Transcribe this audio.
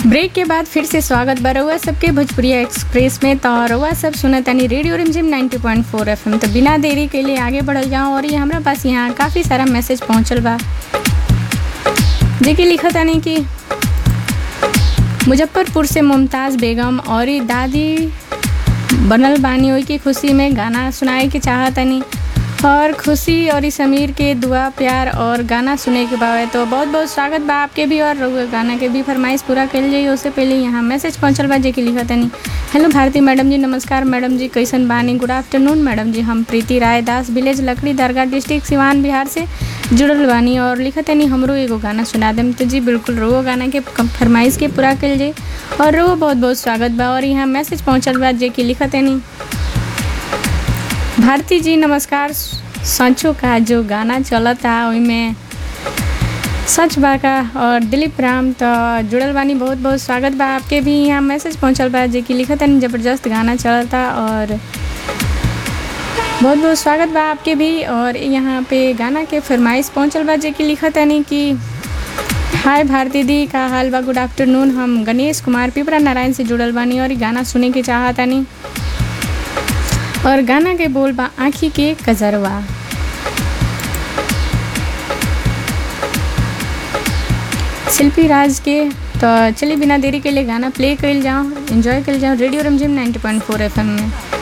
break के बाद फिर से स्वागत बा रउआ सबके भोजपुरिया एक्सप्रेस में तो रउआ सब सुनत तानी रेडियो रिमझिम 90.4 एफएम तो बिना देरी के लिए आगे बढ़ल जाऊँ और ये हमरा पास यहाँ काफ़ी सारा मैसेज पहुँचल बा जेकि लिखत तानी कि मुजफ्फरपुर से मुमताज़ बेगम और ई दादी बनल बानी ओई की खुशी में गाना सुनाए के चाहतनी और खुशी और ई समीर के दुआ प्यार और गाना सुने के बावे तो बहुत बहुत स्वागत बा आपके भी और रउआ गाना के भी फरमाइश पूरा कल जाई उससे पहले यहाँ मैसेज पहुँचल बा जेकि लिखत तनी हेलो भारती मैडम जी नमस्कार मैडम जी कैसन बानी गुड आफ्टरनून मैडम जी हम प्रीति राय दास विलेज लकड़ी दरगाह डिस्ट्रिक्ट सिवान बिहार से जुड़ल बानी और लिखत तनी हमरो एगो गाना सुना देम तो जी बिल्कुल रो गाना के कम- फरमाइश के पूरा कल जाई और रो बहुत बहुत स्वागत बा और यहाँ मैसेज पहुँचल बा जेकि लिखत तनी भारती जी नमस्कार सचो का जो गाना चलता ओइमे सच बा का और दिलीप राम तो जुड़ल बानी बहुत बहुत स्वागत बा आपके भी यहाँ मैसेज पहुँचल बा जे कि लिखत तनी जबरदस्त गाना चलता और बहुत बहुत स्वागत बा आपके भी और यहाँ पे गाना के फरमाइश पहुँचल बा जे कि लिखत तनी कि हाय भारती दी का हाल बा गुड आफ्टरनून हम गणेश कुमार पिपरा नारायण से जुड़ल बानी और इ गाना सुने के चाहतानी और गाना के बोल बा आँखी के कजरवा शिल्पी राज के तो चलिए बिना देरी के लिए गाना प्ले कल जाओ एंजॉय कल जाओ रेडियो रमझिम 90.4 एफएम में